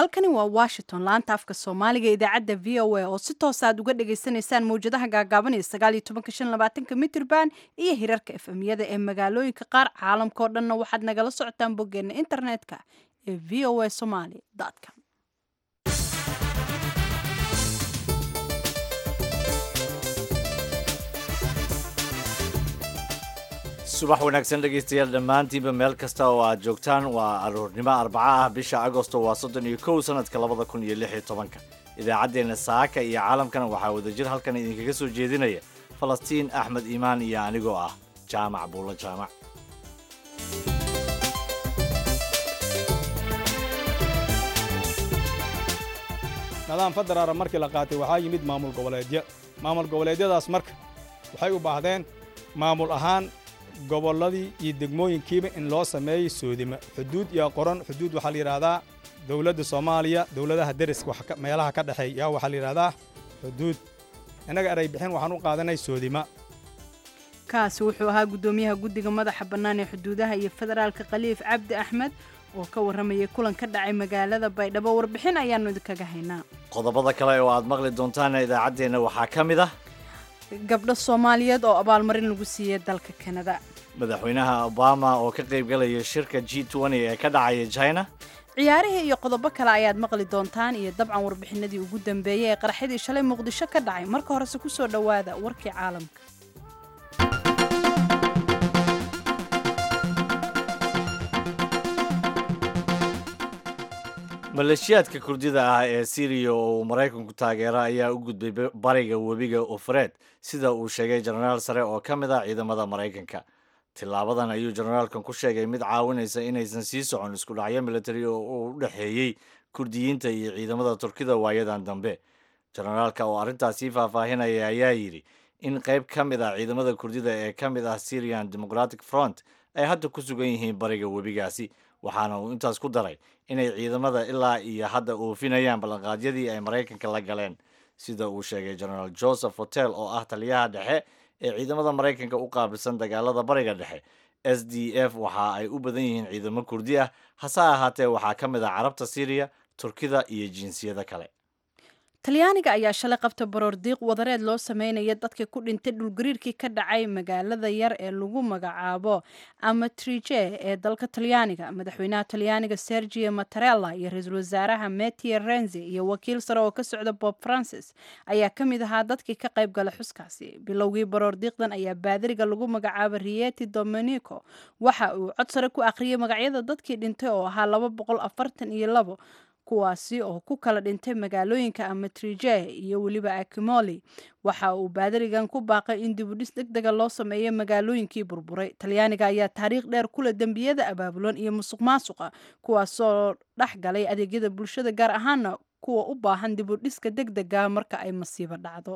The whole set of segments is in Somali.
halkani waa washington laanta afka soomaaliga idaacadda v o a oo si toos aad uga dhagaysanaysaan mawjadaha gaagaaban ee sagaal iyo tobanka shan labaatanka mitrban iyo hirarka efemyada ee magaalooyinka qaar caalamka oo dhanna waxaad nagala socotaan boggeena internetka ee v o a somaly com subax wanaagsan dhegaystayaal dhammaantiinba meel kasta oo aad joogtaan waa aroornimo arbaca ah bisha agosto waa soddon iyo kow sanadka labada kun iyo lix iyo tobanka idaacaddeenna saaka iyo caalamkana waxaa wadajir halkan idinkaga soo jeedinaya falastiin axmed iimaan iyo anigoo ah jaamac buulo jaamac nidaam federaala markii la qaatay waxaa yimid maamul goboleedyo maamul goboleedyadaas marka waxay u baahdeen maamul ahaan gobolladii iyo degmooyinkiiba in loo sameeyey soodima xuduud iyo qoran xuduud waxaa la yidhaahdaa dowladda soomaaliya dowladaha deriska meelaha ka dhexeey yaa waxaa la yidhahdaa xuduud innaga eray bixin waxaan u qaadanay soodima kaasi wuxuu ahaa guddoomiyaha guddiga madaxa bannaan ee xuduudaha iyo federaalka khaliif cabdi axmed oo ka warramayay kulan ka dhacay magaalada baydhabo warbixin ayaannu idinkaga haynaa qodobada kale oo aad maqli doontaana idaacaddeenna waxaa ka mid ah gabdho soomaaliyeed oo abaalmarin lagu siiyey dalka kanada madaxweynaha obama oo ka qayb galaya shirka g ee ka dhacaya china ciyaarihii iyo qodobo kale ayaad maqli doontaan iyo dabcan warbixinadii ugu dambeeyey ee qaraxyadii shalay muqdisho ka dhacay marka horese ku soo dhowaada warkii caalamka maleeshiyaadka kurdida ah ee siriya oo uu maraykanku taageero ayaa u gudbay bariga webiga ofred sida uu sheegay jenaraal sare oo ka mid ah ciidamada maraykanka tilaabadan ayuu jenaraalkan ku sheegay mid caawinaysa inaysan sii socon isku dhacyo militari oo uu u dhexeeyey kurdiyiinta iyo ciidamada turkida waayadan dambe jenaraalka oo arrintaas sii faahfaahinaya ayaa yidhi in qayb ka mid ah ciidamada kurdida ee ka mid ah syrian democratic front ay hadda ku sugan yihiin bariga webigaasi waxaana uu intaas ku daray inay ciidamada ilaa iyo hadda oofinayaan ballanqaadyadii ay maraykanka la galeen sida uu sheegay genaraal joseph hotel oo ah taliyaha dhexe ee ciidamada maraykanka u qaabilsan dagaalada bariga dhexe s d f waxa ay u badan yihiin ciidamo kurdi ah hase ahaatee waxaa ka mid ah carabta syriya turkida iyo jinsiyada kale talyaaniga ayaa shalay qabta baroor diiq wadareed loo sameynaya dadka ku dhintay dhulgariirkii ka dhacay magaalada yar ee lagu magacaabo amatrije ee dalka talyaaniga madaxweynaha talyaaniga sergio mattarella iyo ra-iisul wasaaraha mattia renzi iyo wakiil sare oo ka socda bob francis ayaa ka mid ahaa dadkii ka qayb gala xuskaasi bilowgii baroor diiqdan ayaa baadiriga lagu magacaabo rieti dominico waxa uu cod sare ku akhriyay magacyada dadkii dhintay oo ahaa laba boqol afartan iyo labo kuwaasi oo ku kala dhintay magaalooyinka amatrije iyo weliba akimoli waxa uu baadarigan ku baaqay in dibudhis deg dega loo sameeyo magaalooyinkii burburay talyaaniga ayaa taariikh dheer kula dembiyada abaabulan iyo musuq maasuqa kuwaasoo dhex galay adeegyada bulshada gaar ahaana kuwa u baahan dibudhiska deg dega marka ay masiibo dhacdo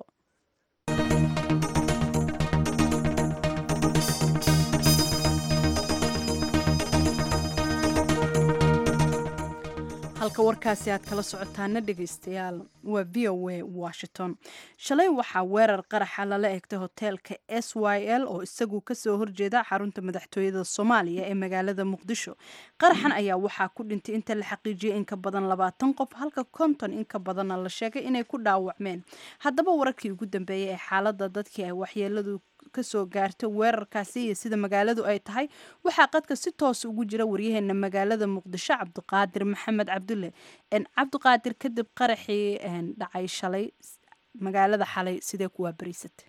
halka warkaasi aad kala socotaana dhegaystayaal waa v o a washington shalay waxaa weerar qaraxa lala egtay hoteelka s y l oo isagu kasoo horjeeda xarunta madaxtooyada soomaaliya ee magaalada muqdisho qaraxan ayaa waxaa ku dhintay inta la xaqiijiyay in ka badan labaatan qof halka konton in ka badanna la sheegay inay ku dhaawacmeen haddaba wararkii ugu dambeeyey ee xaalada dadkii ay waxyeeladu kasoo gaarta weerarkaasi iyo sida magaaladu ay tahay waxaa qadka si toos ugu jira waryaheena magaalada muqdisho cabdiqaadir maxamed cabdulle cabdiqaadir kadib qaraxii dhacay shalay magaalada xalay sidee kuwaa bariisatay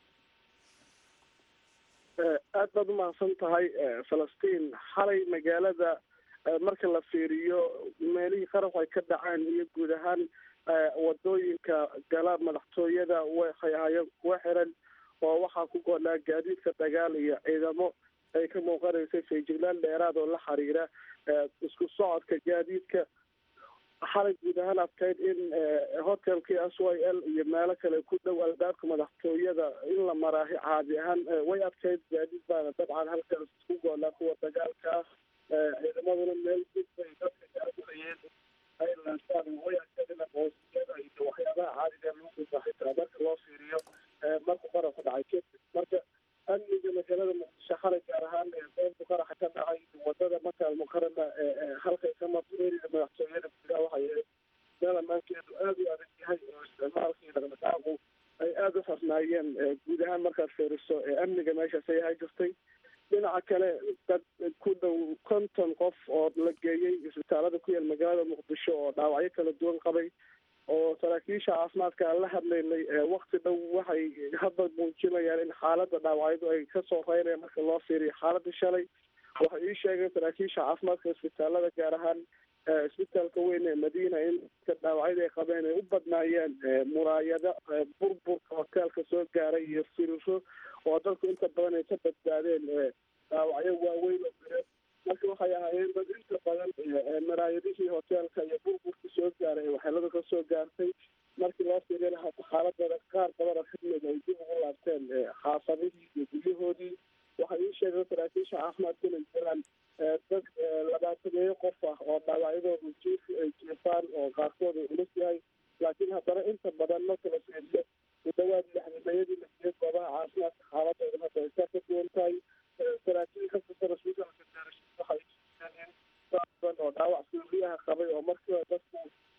aad baad u mahadsan tahay falastiin xalay magaalada marka la fiiriyo meelihii qaraxu ay ka dhaceen iyo guud ahaan wadooyinka gala madaxtooyada waxay ahaayeen kuwa xiran oo waxaa ku goolaa gaadiidka dagaal iyo ciidamo ay ka muuqanaysay feejiglaan dheeraad oo la xiriira isku socodka gaadiidka xalay guud ahaan adkayd in hotelkii s y l iyo meelo kale ku dhow albaabka madaxtooyada in la maraahi caadi ahaan way adkayd gaadiid baana dabcan halkaas isku goolaa kuwa dagaalka ah ciidamaduna meel dib bay dadka gaargulayeen ay laasaan way adkayd in aqoonsiyada iyo waxyaabaha caadiga lagu gudba xitaa marka loo fiiriyo marku qaraxu dhacay kadib marka amniga magaalada muqdisho xalay gaar ahaan goobta qaraxa ka dhacay wadada maka almukarama halkay ka marto erida madaxtooyada gudaha waxay fiiriso ee amniga meeshaas ay ahaan jirtay dhinaca kale dad ku dhow konton qof oo la geeyey isbitaalada ku yaal magaalada muqdisho oo dhaawacyo kala duwan qabay oo saraakiisha caafimaadka aan la hadlaynay wakti dhow waxay hadda muujinayaan in xaaladda dhaawacyadu ay kasoo reynayaan marka loo fiiriyo xaaladii shalay waxay ii sheegeen saraakiisha caafimaadka isbitaalada gaar ahaan isbitaalka weyn ee madiina in dhaawacyada ay qabeen ay u badnaayeen muraayado burburka hoteelka soo gaaray iyo firiro oo dadku inta badan ay ka badbaadeen dhaawacyo waaweyn oo bire marka waxay ahaayeen dad inta badan maraayadihii hoteelka iyo burburka soo gaaray ee waxyeelada ka soo gaartay markii loo fiiriyana xaaladooda qaar badan oo kamid ay dib ugu laabteen xaafadihii iyo guryahoodii waxay ii sheegeen saraakiisha caafimaadka inay jiraan dad labaataneeyo qof ah oo dhaawacyadooda jiif ay jiifaan oo qaarkood uu culus yahay laakiin haddana inta badan marka la fiiriyo ku dhawaad lixdameeyadii la siiyey goobaha caafimaadka xaaladooda hadda ay ka ka duwan tahay saraakiil ka tirsan isbitaalka gaarashiis waxay sheegeen dad badan oo dhaawac suuriyaha qabay oo markiiba dadku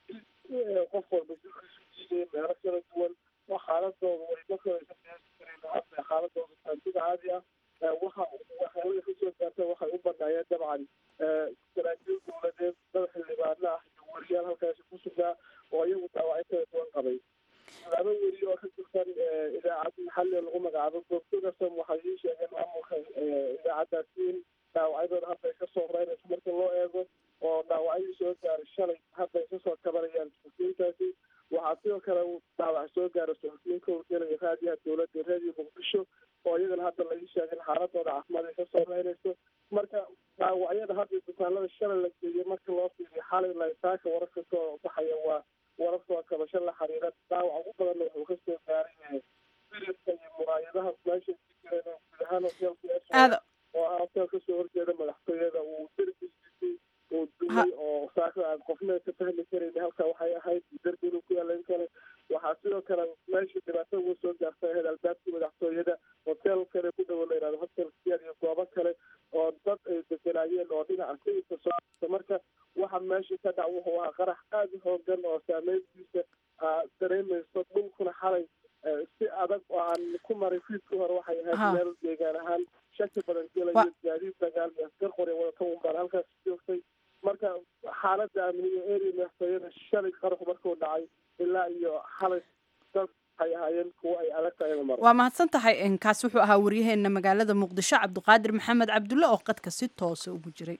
qof walba jirkiisu jiidayay meelo kala duwan oo xaaladooda way markiiba ka qiyaasi kareen hadda xaaladooda taantida caadi ah waxa waxyeelada kasoo gaartay waxay u badnaayeen dabcan saraakiil dowladeed dad xildhibaano ah iyo wariyaal halkaasi ku sugnaa oo iyagu dhaawacyo kala duwan qabay laba weri oo ka tirsan idaacad maxalli lagu magacaabo goobtogasam waxay ii sheegeen maamulka idaacaddaasi in dhaawacyadooda hadda ay kasoo reynayso marka loo eego oo dhaawacyadii soo gaaray shalay hadda ay kasoo kabanayaan suxufiyiintaasi waxaa sidoo kale dhaawac soo gaara suxufiyiinka urgelaya raadiyaha dowladda raadiyo muqdisho oo iyagana hadda la ii sheegay in xaaladooda caafimaad ay kasoo reynayso marka dhaawacyada hadda isbitaalada shalay la geeyey marka loo fiiriyo xalay laytaaka wararka soo baxaya waa wararka kabasho la xiriira dhaawac ugu badanna wuxuu kasoo gaaray firirka iyo muraayadaha meesha ku jireen guud ahaan hoteelka oo ah hoteel kasoo horjeeda madaxtooyada uu derbigiisii uu dumay oo saaka aan qofna ka fahmi karayn halka waxay ahayd derbi inuu ku yaala in kale waxaa sidoo kale meesha dhibaato uga soo gaartay ahayd albaabkii madaxtooyada hotel kale ku dhowo la yihahdo hotel kiyan iyo goobo kale oo dad ay deganaayeen oo dhinaca sayidka soo marka waxa meesha ka dhac wuxuu ahaa qarax aada u hoogan oo saameyntiisa dareemayso dhulkuna xalay si adag oo aan ku maray fiidkii hore waxay ahayd meel deegaan ahaan shaki badan gelayo gaadiid dagaal iyo askar qori wadata unbaan halkaas joogtay marka xaaladda amniga area madaxtooyada shalay qaraxu markuu dhacay ilaa iyo xalay dad waxay ahaayeen kuwo ay adag tahay in maro waa mahadsan tahay kaasi wuxuu ahaa waryaheena magaalada muqdisho cabdiqaadir maxamed cabdulle oo qadka si toosa ugu jiray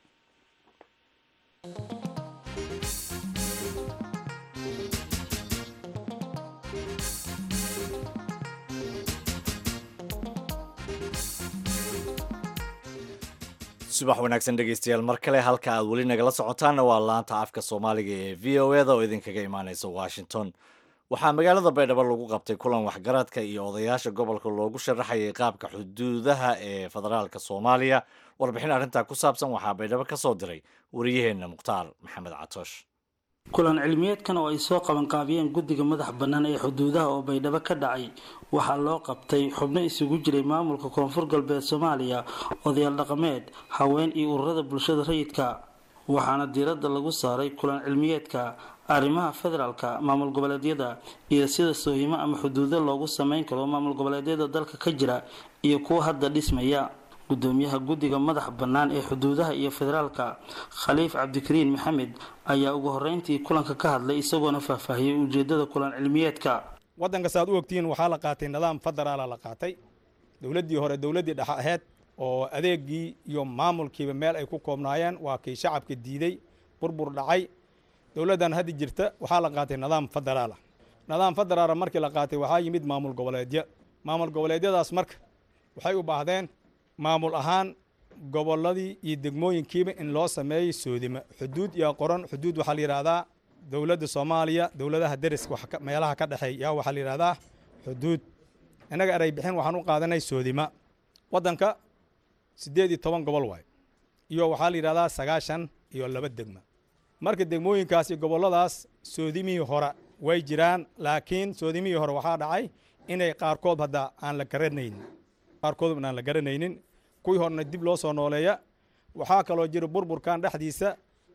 subax wanaagsan dhegeystayaal mar kale halka aad weli nagala socotaanna waa laanta afka soomaaliga ee v o eda oo idinkaga imaaneysa washington waxaa magaalada baydhabo lagu qabtay kulan waxgaradka iyo odayaasha gobolka loogu sharaxayay qaabka xuduudaha ee federaalka soomaaliya warbixin arrintaa ku saabsan waxaa baydhabo ka soo diray wariyaheenna mukhtaar maxamed catoosh kulan cilmiyeedkan oo ay soo qabanqaabiyeen guddiga madax bannaan ee xuduudaha oo baydhabo ka dhacay waxaa loo qabtay xubno isugu jiray maamulka koonfur galbeed soomaaliya odayaal dhaqameed haween iyo ururada bulshada rayidka waxaana diiradda lagu saaray kulan cilmiyeedka arrimaha federaalka maamul goboleedyada iyo sida soohimo ama xuduudo loogu sameyn karo maamul goboleedyada dalka ka jira iyo kuwa hadda dhismaya gudoomiyaha guddiga madax bannaan ee xuduudaha iyo federaalka khaliif cabdikariin maxamed ayaa ugu horeyntii kulanka ka hadlay isagoona faahfaahiyey ujeedada kulan cilmiyeedka waddanka saaad u ogtihiin waxaa la qaatay nidaam federaala la qaatay dowladdii hore dowladdii dhexe aheyd oo adeegii iyo maamulkiiba meel ay ku koobnaayeen waa kii shacabka diiday burbur dhacay dowladdan hadda jirta waxaa la qaatay nidaam federaala nidaam federaala markii la qaatay waxaa yimid maamul goboleedyo maamul goboleedyadaas marka waxay u baahdeen maamul ahaan gobolladii iyo degmooyinkiiba in loo sameeyey soodimo xuduud iyo qoran xuduud waxaa la yidhahdaa dowladda soomaaliya dowladaha deriska meelaha ka dhexeey yaa waxaa la yidhahdaa xuduud innaga eray bixin waxaan u qaadanay soodima waddanka siddeed iyo toban gobol waay iyo waxaa la yidhahdaa sagaashan iyo laba degma marka degmooyinkaas iyo gobolladaas soodimihii hore way jiraan laakiin soodimihii hore waxaa dhacay inay qaarkood hadda aan la garanaynin qaarkood aan la garanaynin kuwii horena dib loo soo nooleeya waxaa kaloo jira burburkan dhexdiisa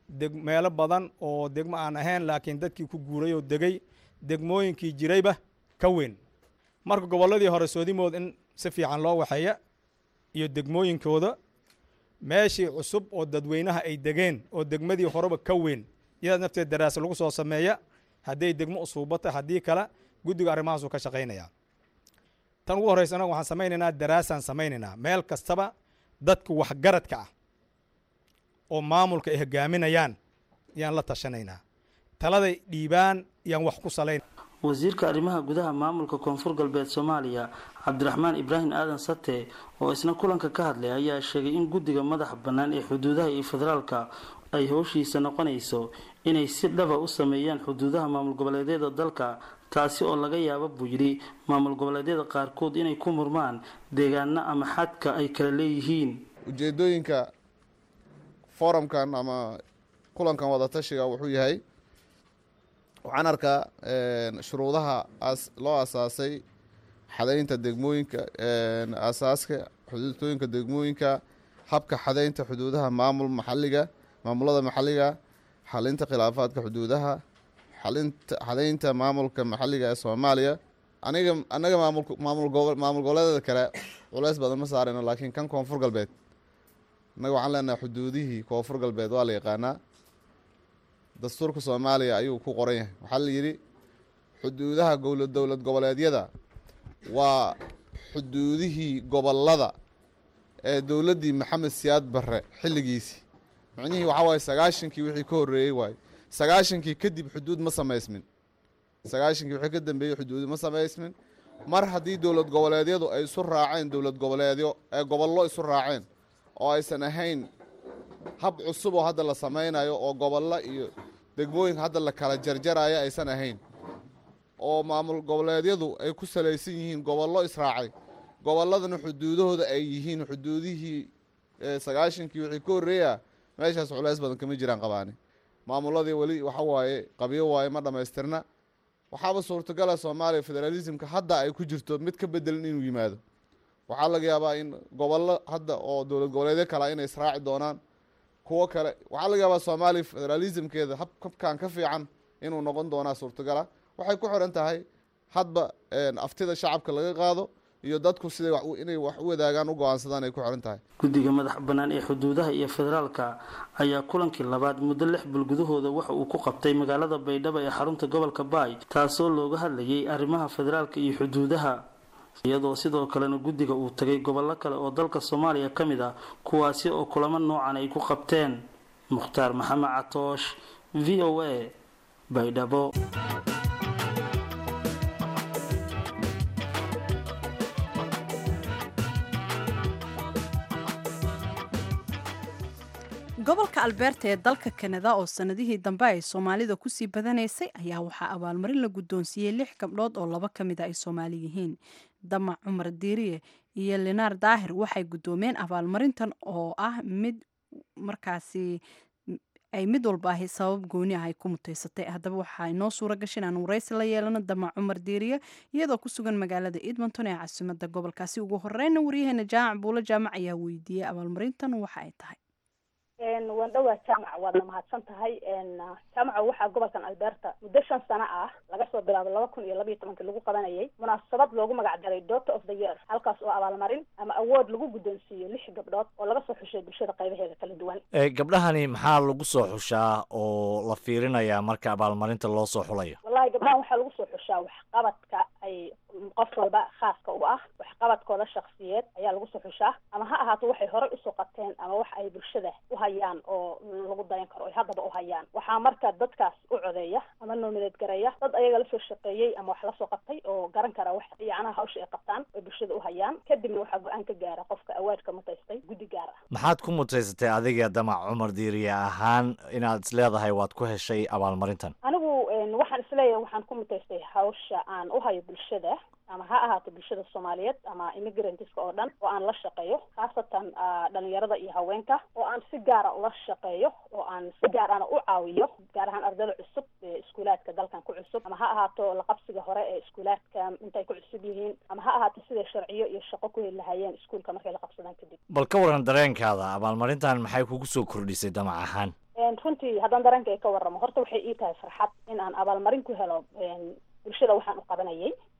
meelo badan oo degmo aan ahayn laakiin dadkii ku guuray oo degay degmooyinkii jirayba ka weyn marka gobolladii hore soodimood in si fiican loo waxeeya iyo degmooyinkooda meeshii cusub oo dadweynaha ay degeen oo degmadii horeba ka weyn iyada nafteed daraasa lagu soo sameeya hadday degmo usuubata haddii kale guddiga arrimahaasuu ka shaqaynayaa tan ugu horreysa anaga waxaan samaynaynaa daraasaan samaynaynaa meel kastaba dadka waxgaradka ah oo maamulka ay hogaaminayaan ayaan la tashanaynaa taladay dhiibaan ayaan wax ku salayn wasiirka arrimaha gudaha maamulka koonfur galbeed soomaaliya cabdiraxmaan ibraahim aadan sate oo isna kulanka ka hadlay ayaa sheegay in guddiga madaxa bannaan ee xuduudaha iyo federaalka ay howshiisa noqonayso inay si dhaba u sameeyaan xuduudaha maamul goboleedyada dalka taasi oo laga yaabo buu yidhi maamul goboleedyada qaarkood inay ku murmaan deegaano ama xadka ay kala leeyihiin ujeedooyinka forumkan ama kulankan wadatashiga wuxuu yahay waxaan arkaa shuruudaha loo asaasay xadaynta degmooyinka asaaska xuduudtooyinka degmooyinka habka xadaynta xuduudaha maamul maxaliga maamulada maxaliga xalinta khilaafaadka xuduudaha xalinta xadaynta maamulka maxaliga ee soomaaliya aniga anaga maamul maamul gobo maamul goboleedada kale culeys badan ma saarayno laakiin kan koonfur galbeed innaga waxaan leenahay xuduudihii koonfur galbeed waa la yaqaanaa dastuurka soomaaliya ayuu ku qoran yahay waxaa la yidhi xuduudaha gowla dowlad goboleedyada waa xuduudihii gobolada ee dowladdii maxamed siyaad barre xilligiisii micnihii waxaa waaye sagaashankii wixii ka horreeyey waaye sagaashankii kadib xuduud ma samaysmin sagaashankii wixii ka dambeeyey xuduud ma samaysmin mar haddii dowlad goboleedyadu ay isu raaceen dowlad goboleedyo ee gobollo isu raaceen oo aysan ahayn hab cusub oo hadda la samaynayo oo gobollo iyo degmooyin hadda la kala jarjaraya aysan ahayn oo maamul goboleedyadu ay ku salaysan yihiin gobollo israacay gobolladana xuduudahooda ay yihiin xuduudihii sagaashankii wixii ka horreeya meeshaas culeys badan kama jiraan qabaani maamuladii weli waxa waaye qabyo waaye ma dhammaystirna waxaaba suurtagala soomaaliya federaalismka hadda ay ku jirto mid ka bedelin inuu yimaado waxaa laga yaabaa in gobollo hadda oo dowlad goboleedyo kale inay israaci doonaan kuwo kale waxaa laga yaabaa soomaaliya federalismkeeda hab habkan ka fiican inuu noqon doonaa suurtagala waxay ku xiran tahay hadba aftida shacabka laga qaado iyo dadku siday inay wax u wadaagaan u go-aansadaan ay ku xiran tahay guddiga madax bannaan ee xuduudaha iyo federaalka ayaa kulankii labaad muddo lix bil gudahooda waxa uu ku qabtay magaalada baydhabo ee xarunta gobolka baay taasoo looga hadlayay arrimaha federaalka iyo xuduudaha iyadoo sidoo kalena guddiga uu tagay gobollo kale oo dalka soomaaliya ka mid ah kuwaasi oo kulamo noocan ay ku qabteen mukhtaar maxamed catoosh v o a baydhabo gobolka albeerta ee dalka kanada oo sanadihii dambe ay soomaalida kusii badanaysay ayaa waxaa abaalmarin la guddoonsiiyey lix gabdhood oo laba ka mid a ay soomaali yihiin damac cumar diiriye iyo linaar daahir waxay guddoomeen abaalmarintan oo ah mid markaasi ay mid walba ahi sabab gooni ah ay ku mutaysatay haddaba waxaa inoo suura gashay inaan waraysi la yeelano damac cumar diiriye iyadoo ku sugan magaalada edmonton ee caasimada gobolkaasi ugu horeyna waryaheena jaamac buulo jaamac ayaa weydiiyey abaalmarintan waxa ay tahay waan dhowaa jaamac waadna mahadsan tahay jaamaca waxaa gobolkan alberta muddo shan sano ah laga soo bilaabo laba kun iyo labayo tobankii lagu qabanayay munaasabad loogu magac daray daughter of the year halkaas oo abaalmarin ama awood lagu guddoonsiiyo lix gabdhood oo laga soo xushay bulshada qaybaheeda kala duwan gabdhahani maxaa lagu soo xushaa oo la fiirinayaa marka abaalmarinta loo soo xulayo wallahi gabdhahan waxaa lagu soo xushaa waxqabadka ay qof walba khaaska u ah waxqabadkooda shaksiyeed ayaa lagu soo xushaa ama ha ahaato waxay horey usoo qabteen ama wax ay bulshada u hayaan oo lagu dayan karo ay haddaba u hayaan waxaa marka dadkaas u codeeya ama nominate gareeya dad ayaga lasoo shaqeeyey ama wax lasoo qabtay oo garan kara wax yacnaha hawsha ay qabtaan ay bulshada u hayaan kadibna waxaa go-aan ka gaara qofka awaadka mutaystay guddi gaar ah maxaad ku mutaysatay adiga damac cumar diiriye ahaan inaad is leedahay waad ku heshay abaalmarintan anigu waxaan isleeyahay waxaan ku mutaystay hawsha aan u hayo bulshada ama ha ahaato bulshada soomaaliyeed ama immigrantska oo dhan oo aan la shaqeeyo khaasatan dhalinyarada iyo haweenka oo aan si gaara ula shaqeeyo oo aan si gaar ana u caawiyo gaar ahaan ardayda cusub ee iskuulaadka dalkan ku cusub ama ha ahaato laqabsiga hore ee iskuulaadka intay ku cusub yihiin ama ha ahaato siday sharciyo iyo shaqo ku heli lahaayeen iskuulka markay la qabsadaan kadib bal ka waran dareenkaada abaalmarintan maxay kugu soo kordhisay damac ahaan runtii haddaan dareenka ka warramo horta waxay ii tahay farxad in aan abaalmarin ku helo bulshada waxaan u qabanayay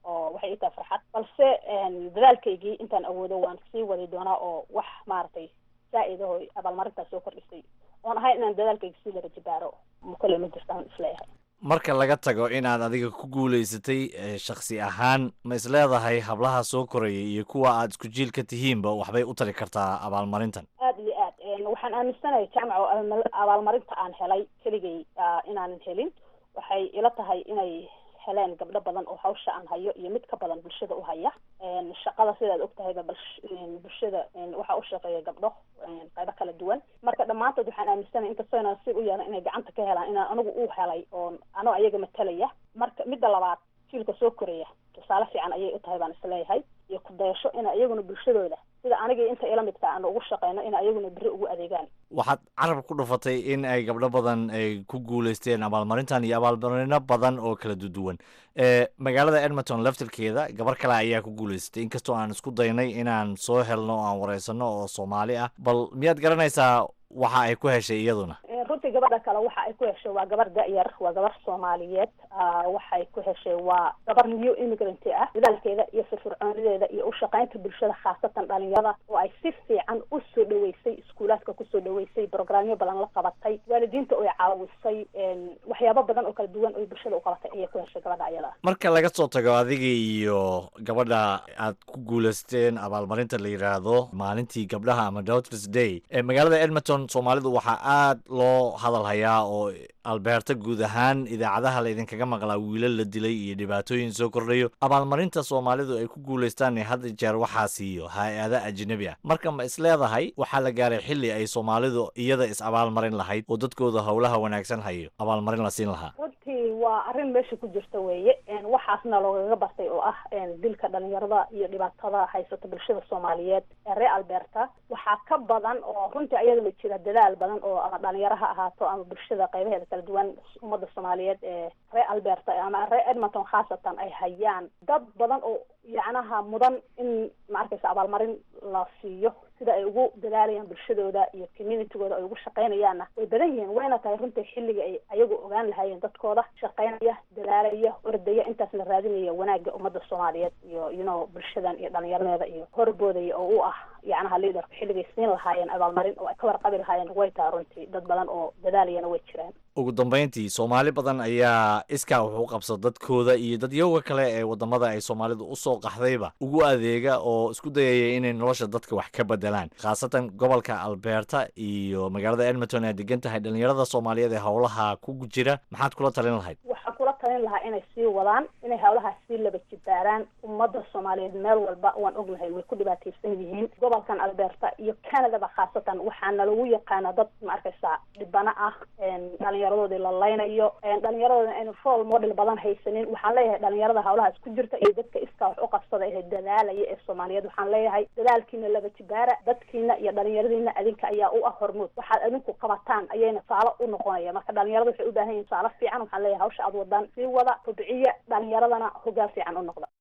oo waxay ii tahay farxad balse dadaalkaygii intaan awoodo waan sii wadi doonaa oo wax maaragtay zaa-id aho abaalmarintaas soo kordhisay oon ahay inaan dadaalkayga sii laba jibaaro kole ma jirtaan isleeyahay marka laga tago inaad adiga ku guulaysatay shaksi ahaan ma is leedahay hablaha soo koraya iyo kuwa aad isku jiil ka tihiinba waxbay u tari kartaa abaalmarintan aada iyo aad waxaan aaminsanahay jaamaco abaalmarinta aan helay keligay inaanan helin waxay ila tahay inay heleen gabdho badan oo hawsha aan hayo iyo mid ka badan bulshada u haya shaqada sidaad ogtahayba bulshada waxaa u shaqeeya gabdho qaybo kala duwan marka dhammaantood waxaan aaminsanay inkastoo inaan si u yeelan inay gacanta ka helaan inaan anigu u helay oo anoo ayaga matalaya marka midda labaad jiilka soo koraya tusaale fiican ayay u tahay baan isleeyahay iyo ku dayasho ina iyaguna bulshadooda sida anigii inta ila midka aan ugu shaqeyno ina iyaguna beri ugu adeegaan waxaad carab ku dhufatay in ay gabdho badan ay ku guulaysteen abaalmarintan iyo abaalmarino badan oo kala duduwan magaalada edmonton laftirkeeda gabar kale ayaa ku guulaysatay inkastoo aan isku daynay inaan soo helno o aan wareysano oo soomaali ah bal miyaad garanaysaa waxa ay ku heshay iyaduna runtii gabadha kale waxa ay ku heshay waa gabar da-yar waa gabar soomaaliyeed waxay ku heshay waa gabar new immigrant ah dadaalkeeda iyo firfircoonideeda iyo ushaqeynta bulshada khaasatan dhalinyarada oo ay si fiican usoo dhaweysay iskuulaadka kusoo dhaweysay brograamyo badan la qabatay waalidiinta oo caawisay waxyaabo badan oo kala duwan oo bulshada u qabatay ayay ku heshay gabadha ayada marka laga soo tago adiga iyo gabadha aad ku guulaysteen abaalmarinta la yidhaahdo maalintii gabdhaha ama daughters day magaalada edmonton soomaalidu waxaa aad loo hadal hayaa oo albeerta guud ahaan idaacadaha laydinkaga maqlaa wiilal la dilay iyo dhibaatooyin soo kordhayo abaalmarinta soomaalidu ay ku guulaystaan had jeer waxaa siiyo hay-ada ajnabi ah marka ma is leedahay waxaa la gaaray xilli ay soomaalidu iyada is abaalmarin lahayd oo dadkooda howlaha wanaagsan hayo abaalmarin la siin lahaa runtii waa arrin meesha ku jirta weeye waxaasna loogaga bartay oo ah dilka dhalinyarada iyo dhibaatada haysata bulshada soomaaliyeed ee reer alberta waxaa ka badan oo runtii ayadana jira dadaal badan oo ama dhalinyaro ha ahaato ama bulshada qaybaheeda kala duwan ummadda soomaaliyeed ee reer alberta ama reer edmonton khaasatan ay hayaan dad badan oo yacnaha mudan in ma arkaysa abaalmarin la siiyo sida ay ugu dadaalayaan bulshadooda iyo communitygooda ay ugu shaqeynayaanna way badan yihiin wayna tahay runtii xilliga ay ayagu ogaan lahaayeen dadkooda shaqeynaya dadaalaya ordaya intaas la raadinaya wanaagga ummadda soomaaliyeed iyo you know bulshadan iyo dhalinyaradeeda iyo horboodaya oo u ah yacnaha leaderka xilligay siin lahaayeen abaalmarin oo ay ka warqabi lahaayeen way tahay runtii dad badan oo dadaalayana way jiraan ugu dambeyntii soomaali badan ayaa iskaa wuxuu qabsa dadkooda iyo dadyoga kale ee wadamada ay soomaalidu usoo qaxdayba ugu adeega oo isku dayaya inay nolosha dadka wax ka bedelaan khaasatan gobolka alberta iyo magaalada edmonton ay degan tahay dhalinyarada soomaaliyeed ee howlaha ku jira maxaad kula talin lahayd waxaan kula talin lahaa inay sii wadaan inay howlahaas sii laba jibaaraan ummadda soomaaliyeed meel walba waan ognahay way ku dhibaataysan yihiin gobolkan alberta iyo canadaba khaasatan waxaana lagu yaqaana dad ma arkaysa dhibano ah dhalinyaradoodii la laynayo dhalinyaradoodana aynu role model badan haysanin waxaan leeyahay dhalinyarada howlahaas ku jirta iyo dadka iskaa wax u qabsada ee dadaalaya ee soomaaliyeed waxaan leeyahay dadaalkiina laba jibaara dadkiina iyo dhalinyaradiina adinka ayaa u ah hormuud waxaad adinku qabataan ayayna saalo u noqonaya marka dhalinyarada waxay u baahan yihin saalo fiican waxaan leeyahay hawsha aad wadaan sii wada kobciya dhalinyaradana hogaan fiican u noqda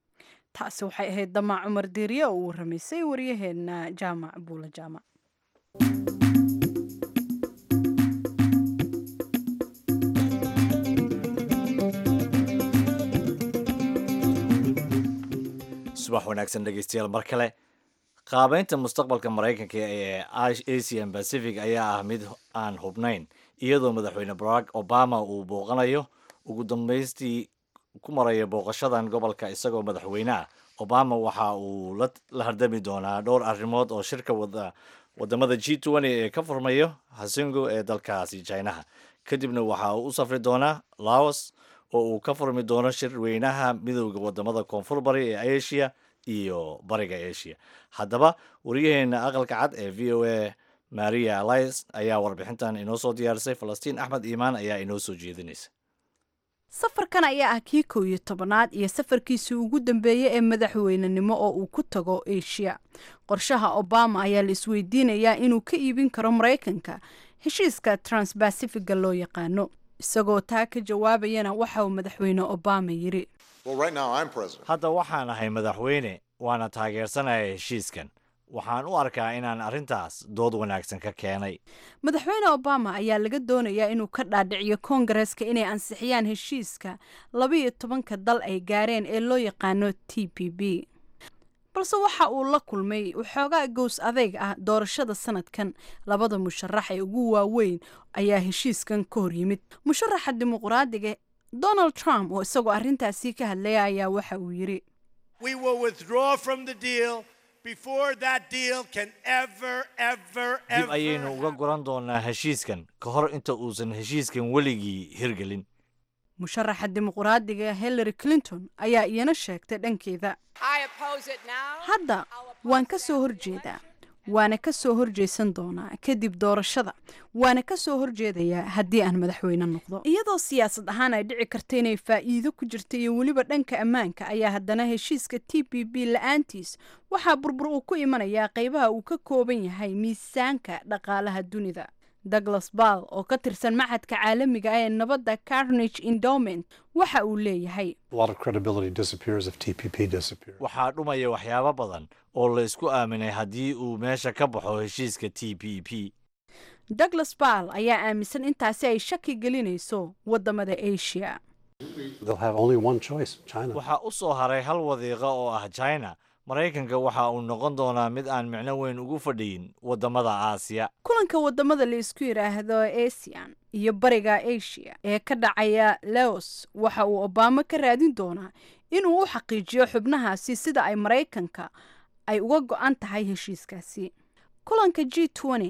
taasi waxay ahayd damac cumar diiriye oo uu waramaysay waryaheena jaamac buula jaamac subax wanaagsan dhegeystayaal mar kale qaabeynta mustaqbalka maraykanka ee asian pacific ayaa ah mid aan hubnayn iyadoo madaxweyne barack obama uu booqanayo ugu dambeystii ku maraya booqashadan gobolka isagoo madaxweyne ah obama waxa uu la hardami doonaa dhowr arrimood oo shirka wada wadamada g twenty ee ka furmayo hasingo ee dalkaasi chinaha kadibna waxa uu u safri doonaa laos oo uu ka furmi doono shir weynaha midowda wadamada koonfur bari ee asia iyo bariga asia haddaba wariyaheena aqalka cad ee v o a maria allice ayaa warbixintan inoo soo diyaarisay falastiin axmed iimaan ayaa inoo soo jeedinaysa safarkan ayaa ah kii kow iyo tobanaad iyo safarkiisii ugu dambeeyey ee madaxweynenimo oo uu ku tago asia qorshaha obama ayaa la isweydiinayaa inuu ka iibin karo maraykanka heshiiska transbacifiga loo yaqaano isagoo taa ka jawaabayana waxa uu madaxweyne obama yidhi hadda waxaan ahay madaxweyne waana taageersanaya heshiiskan waxaan u arkaa inaan arrintaas dood wanaagsan ka keenay madaxweyne obama ayaa laga doonayaa inuu ka dhaadhiciyo koongareska inay ansixiyaan heshiiska labaiyo tobanka dal ay gaareen ee loo yaqaano t p b balse waxa uu la kulmay waxoogaa gows adeyg ah doorashada sanadkan labada musharax ee ugu waaweyn ayaa heshiiskan ka hor yimid musharaxa dimuqraadiga donald trump oo isagoo arrintaasi ka hadlaya ayaa waxa uu yidhi We will withdraw from the deal before that deal can ever, ever, dib ever. ayaynu uga goran doonaa heshiiskan ka hor inta uusan heshiiskan weligii hirgelin musharaxa dimuqraadiga hillary clinton ayaa iyana sheegtay dhankeeda hadda waan ka soo horjeedaa waana ka soo horjeesan doonaa kadib doorashada waana ka soo horjeedayaa haddii aan madaxweyne noqdo iyadoo siyaasad ahaan ay dhici karta inay faa'iido ku jirta iyo weliba dhanka ammaanka ayaa haddana heshiiska t p b la-aantiis waxaa burbur uu ku imanayaa qaybaha uu ka kooban yahay miisaanka dhaqaalaha dunida douglas ball oo ka tirsan maxadka caalamiga ah ee nabadda carnage endowment waxa uu leeyahay A lot of credibility disappears if TPP disappears. waxaa dhumaya waxyaabo badan oo la isku aaminay haddii uu meesha ka baxo heshiiska t p p douglas ball ayaa aaminsan intaasi ay shaki gelinayso waddamada asia They'll have only one choice China. waxaa u soo haray hal wadiiqa oo ah china maraykanka waxa uu noqon doonaa mid aan micno weyn ugu fadhiyin waddamada aasiya kulanka waddamada la isku yidhaahdo asian iyo bariga asia ee ka dhacaya laos waxa uu obama ka raadin doonaa inuu u xaqiijiyo xubnahaasi sida ay maraykanka ay uga go-an tahay heshiiskaasi kulanka g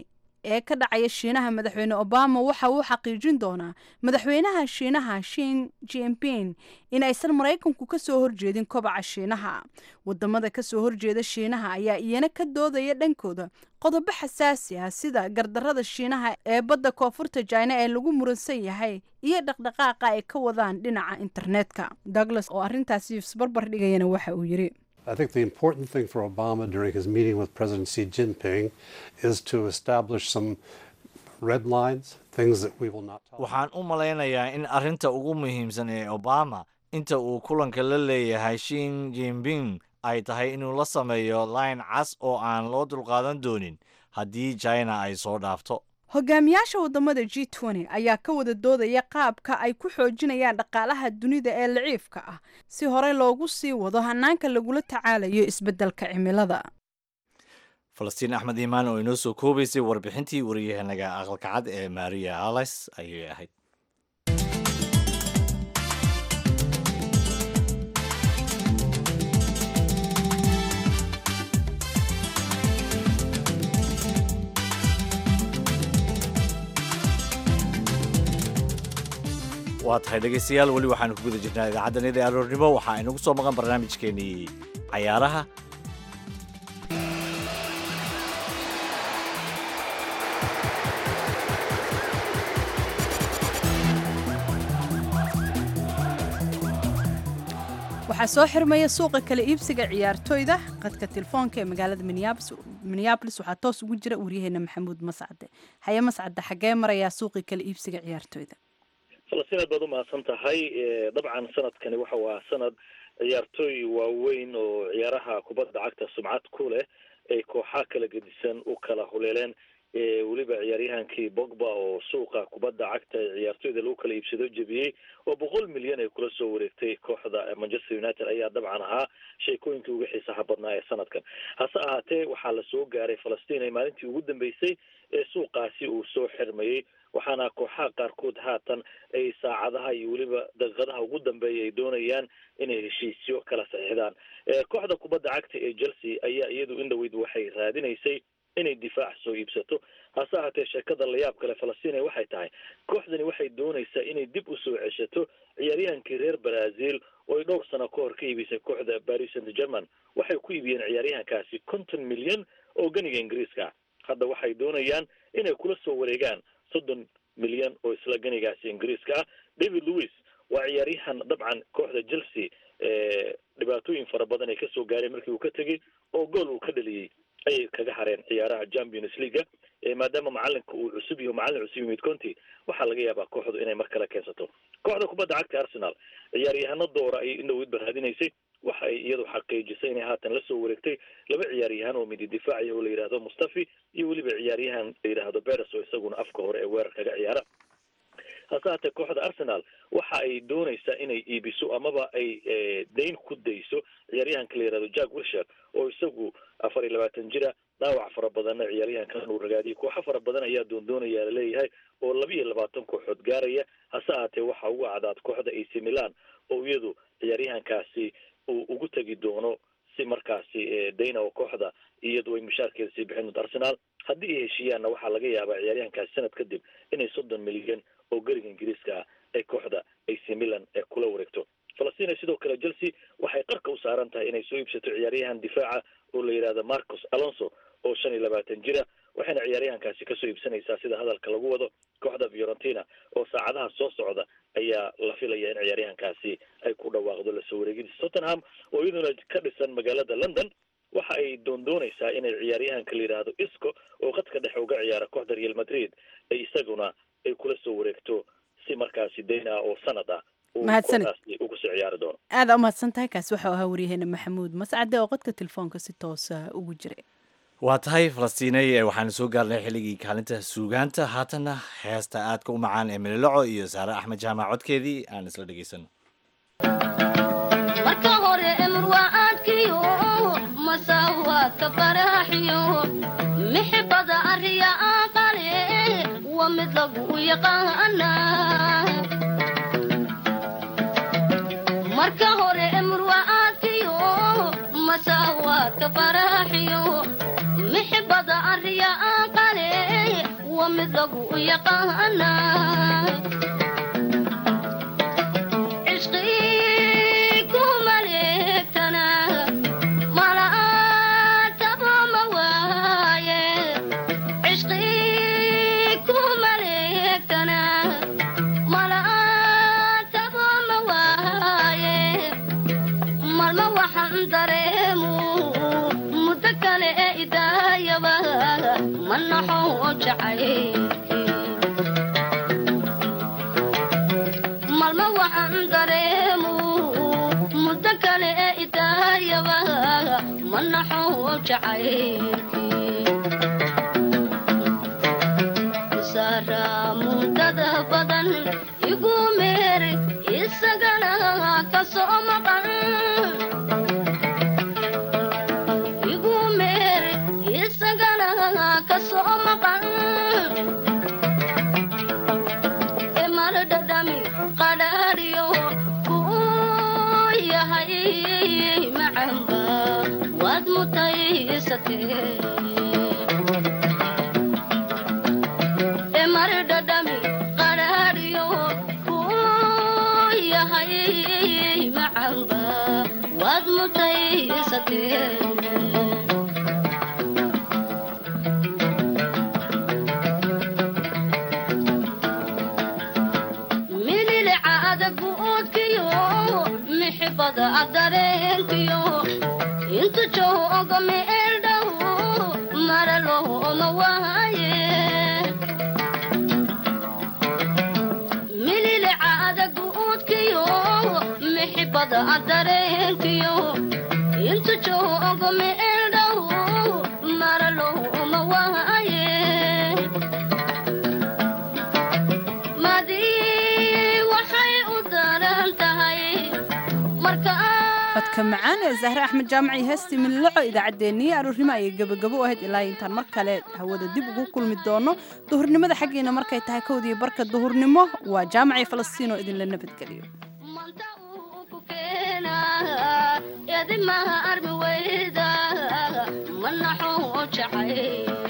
ee ka dhacaya shiinaha madaxweyne obama waxa uu xaqiijin doonaa madaxweynaha shiinaha shin jinping in aysan maraykanku ka soo horjeedin kobaca shiinaha wadamada ka soo horjeeda shiinaha ayaa iyana ka doodaya dhankooda qodobo xasaasi ah sida gardarada shiinaha ee badda koonfurta jina ee lagu muransan yahay iyo dhaqdhaqaaqa ay ka wadaan dhinaca internetka douglas oo arrintaasi isbarbar dhigayana waxa uu yidhi I think the important thing for Obama during his meeting with President Xi Jinping is to establish some red lines, things that we will not tolerate. waxaan u malaynayaa in arrinta ugu muhiimsan ee obama inta uu kulanka la leeyahay shin jinping ay tahay inuu la sameeyo line cas oo aan loo dulqaadan doonin haddii china ay soo dhaafto hogaamiyaasha waddamada g ayaa ka wada doodaya qaabka ay ku xoojinayaan dhaqaalaha dunida ee laciifka ah si horey loogu sii wado hanaanka lagula tacaalayo isbeddelka cimilada falastiin axmed iimaan oo inoo soo koobaysay warbixintii wariyahanaga aqalka cad ee maria alice ayay ahayd waa tahay dhegaystayaal weli waxaanu ku guda jirnaa idaacaddanida aroornimo waxaa inagu soo maqan barnaamijkeenii cayaaraha waxaa soo xirmaya suuqa kala iibsiga ciyaartoyda qadka telefoonka ee magaalada minneabolis waxaa toos ugu jira waryaheena maxamuud mascade haye mascade xaggee marayaa suuqii kala iibsiga ciyaartoyda falastiin aad baad u mahadsan tahay dabcan sanadkani waxa waa sanad ciyaartooy waaweyn oo ciyaaraha kubadda cagta sumcad ku leh ay kooxaa kala gedisan u kala huleeleen weliba ciyaaryahankii bogba oo suuqa kubadda cagta ee ciyaartooyda lagu kala iibsado jebiyey oo boqol milyan ay kula soo wareegtay kooxda manchester united ayaa dabcan ahaa sheekooyinkii uga xiisaha badnaa ee sanadkan hase ahaatee waxaa lasoo gaaray falastiin ay maalintii ugu dambeysay ee suuqaasi uu soo xirmayey waxaana kooxaha qaarkood haatan ay saacadaha iyo weliba daqiiqadaha ugu dambeeya ay doonayaan inay heshiisyo kala saxiixdaan kooxda kubadda cagta ee chelsea ayaa iyadu in dhaweyd waxay raadinaysay inay difaac soo iibsato hase ahaatee sheekada layaab kale falastiin waxay tahay kooxdani waxay doonaysaa inay dib u soo ceshato ciyaaryahankii reer brazil oo ay dhowr sano ka hor ka iibisay kooxda paris saint german waxay ku iibiyeen ciyaaryahankaasi konton milyan oo ganiga ingiriiska hadda waxay doonayaan inay kula soo wareegaan soddon milyan oo isla ganigaasi ingiriiska ah david louis waa ciyaaryahan dabcan kooxda chelsea dhibaatooyin fara badan ay kasoo gaareen markii uu ka tegey oo gool uu ka dhaliyey ayay kaga hareen ciyaaraha champions leaga maadaama macalinka uu cusub yaho macalin cusub yimid conti waxaa laga yaabaa kooxdu inay mar kale keensato kooxda kubadda cagta arsenal ciyaaryahano doora ayay indhaweydba raadinaysay waxa ay iyadu xaqiijisay inay haatan la soo wareegtay laba ciyaaryahan oo midi difaacaya oo la yidhaahdo mustafi iyo weliba ciyaaryahan la yidhaahdo beres oo isaguna afka hore ee weerar kaga ciyaara hase haatee kooxda arsenal waxa ay doonaysaa inay iibiso amaba ay dayn ku dayso ciyaaryahanka la yihahdo jack wilshire oo isagu afar iyo labaatan jira dhaawac fara badanna ciyaaryahankan uu ragaadiyay kooxo fara badan ayaa doondoonaya laleeyahay oo laba iyo labaatan kooxood gaaraya hase haatee waxa ugu cadaad kooxda ac milan oo iyadu ciyaaryahankaasi uu ugu tegi doono si markaasi dayna oo kooxda iyadu ay mushaarkeeda sii bixin doonto arsenal haddii ay heshiiyaanna waxaa laga yaabaa ciyaaryahankaasi sanad kadib inay soddon milyan oo gariga ingiriiska ah ay kooxda ac milan ee kula wareegto falastiin sidoo kale chelsea waxay qarka u saaran tahay inay soo iibsato ciyaaryahan difaaca oo la yidhahdo marcos alonso oo shan iyo labaatan jira waxayna ciyaaryahankaasi kasoo iibsanaysaa sida hadalka lagu wado kooxda fiorentina oo saacadaha soo socda ayaa la filaya in ciyaaryahankaasi ay ku dhawaaqdo lasoo wareegidisa tottenham oo iyaduna ka dhisan magaalada london waxa ay doondoonaysaa inay ciyaaryahanka la yidhaahdo isco oo qadka dhexe uga ciyaara kooxda real madrid ay isaguna ay kula soo wareegto si markaasi dayn ah oo sanad ah mahadsanid ugu soo ciyaari doono aada u mahadsan tahay kaasi waxau ahaa waryaheena maxamuud mascade oo qadka telefoonka si toosa ugu jiray waa tahay falastiinay waxaanu soo gaarnay xilligii kaalinta suugaanta haatanna heesta aadka u macaan ee mililoco iyo saare axmed jaamac codkeedii aan isla dhegaysano marka hore emurwaaadkiyo masawaadka faraaxiyo mixibada ariya aqale waa mid lagu yaqaana marka hore emurwaaadkiyo masawaadka faraaxiyo mixibada ariya aqale waa mid lagu yaqaana malma waxaan dareemu muddo kale ee idaayaba ma naxo jacaylsara muddada badan igu meer isagana ka soo maqan igu meer isagana ka soo maqan emardhadhami qadhaadhiyo ku yahay macamba waad mutaysatee mililica adagu oodkiyo mixibada adareenkiyo intu jooga meeldhow maralooma waaye mililica adagu oodkiyo mixibada adareenkiyo intu jooga meeldhow maralooma waaye codka macaan ee zahre axmed jaamaci heestii mililoco idaacaddeenii aroornimo ayay gebagabo u ahayd ilaa intaan mar kale hawada dib ugu kulmi doono duhurnimada xaggiina markay tahay kowdii barka duhurnimo waa jaamacii falastiin oo idinla nabadgeliyo edimaha armi weyda manaxo jacay